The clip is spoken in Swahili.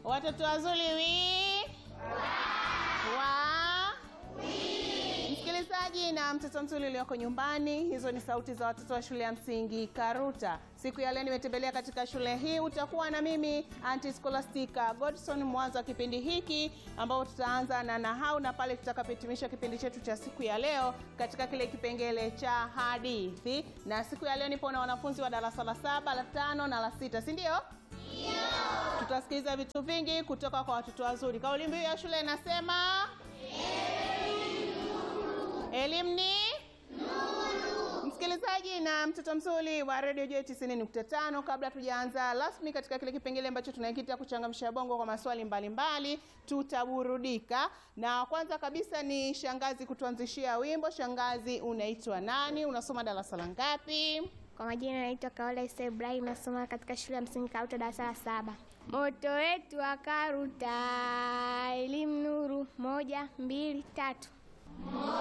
Watoto wazuri wi wa Msikilizaji na mtoto mzuri ulioko nyumbani, hizo ni sauti za watoto wa shule ya msingi Karuta. Siku ya leo nimetembelea katika shule hii, utakuwa na mimi Aunty Scholastica Godson mwanzo wa kipindi hiki ambao tutaanza na nahau na pale tutakapohitimisha kipindi chetu cha siku ya leo katika kile kipengele cha hadithi. Na siku ya leo nipo na wanafunzi wa darasa la saba, la tano na la sita, si ndio? Tutasikiliza vitu vingi kutoka kwa watoto wazuri. Kauli mbiu ya shule inasema elimu ni nuru. Msikilizaji na mtoto mzuri wa Radio J 90.5, kabla tujaanza rasmi katika kile kipengele ambacho tunakiita kuchangamsha bongo kwa maswali mbalimbali, tutaburudika na kwanza kabisa ni shangazi kutuanzishia wimbo. Shangazi, unaitwa nani? Unasoma darasa la ngapi? Kwa majina naitwa Kaola Isa Ibrahim, nasoma katika shule ya msingi Karuta darasa la saba. Moto wetu wa Karuta, elimu nuru, moja mbili tatu.